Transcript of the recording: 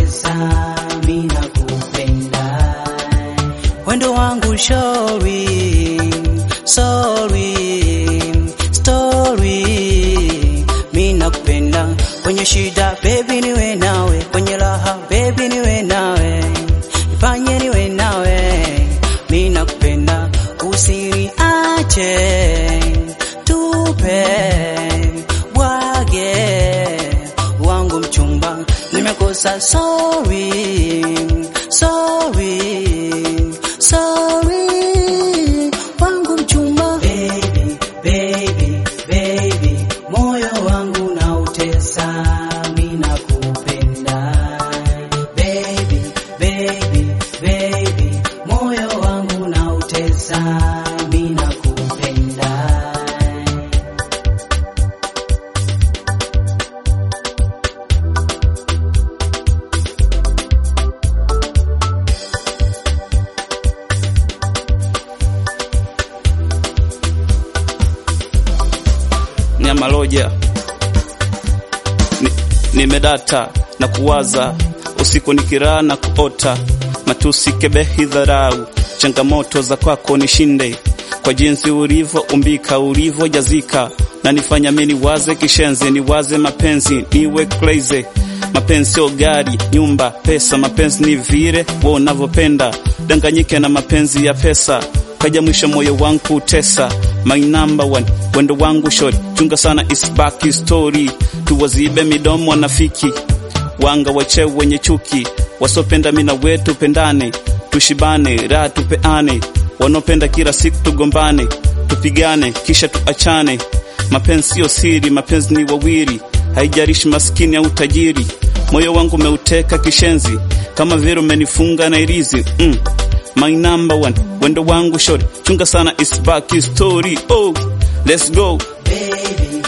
unautesa, mimi nakupenda. Wendo wangu shori, sorry, story, mimi nakupenda. Kwenye shida baby niwe nawe, kwenye raha baby niwe nawe, nifanye niwe nawe, mimi nakupenda, usiniache tupe bwage wangu mchumba, nimekosa sorry, sorry, sorry wangu mchumba. Baby, baby, baby, moyo wangu nautesa, mimi nakupenda. Baby, baby, baby, moyo wangu nautesa, mimi nakupenda. Nyamaloja Ni- nimedata na kuwaza usiku nikiraa na kuota matusi kebehi dharau changamoto za kwako nishinde kwa jinsi ulivyo umbika ulivyojazika na nifanya mimi niwaze kishenzi niwaze mapenzi niwe crazy mapenzi sio gari nyumba pesa mapenzi ni vile wewe unavyopenda danganyike na mapenzi ya pesa kaja mwisho moyo wangu utesa my number one wendo wangu short chunga sana isbaki story tuwazibe midomo wanafiki wanga wache wenye chuki wasopenda mina wetu pendane tushibane raha tupeane wanaopenda kila siku tugombane tupigane kisha tuachane mapenzi siyo siri mapenzi ni wawili haijalishi maskini au tajiri moyo wangu umeuteka kishenzi kama vile umenifunga na irizi mm. my number one wendo wangu short chunga sana isbaki story oh let's go Baby,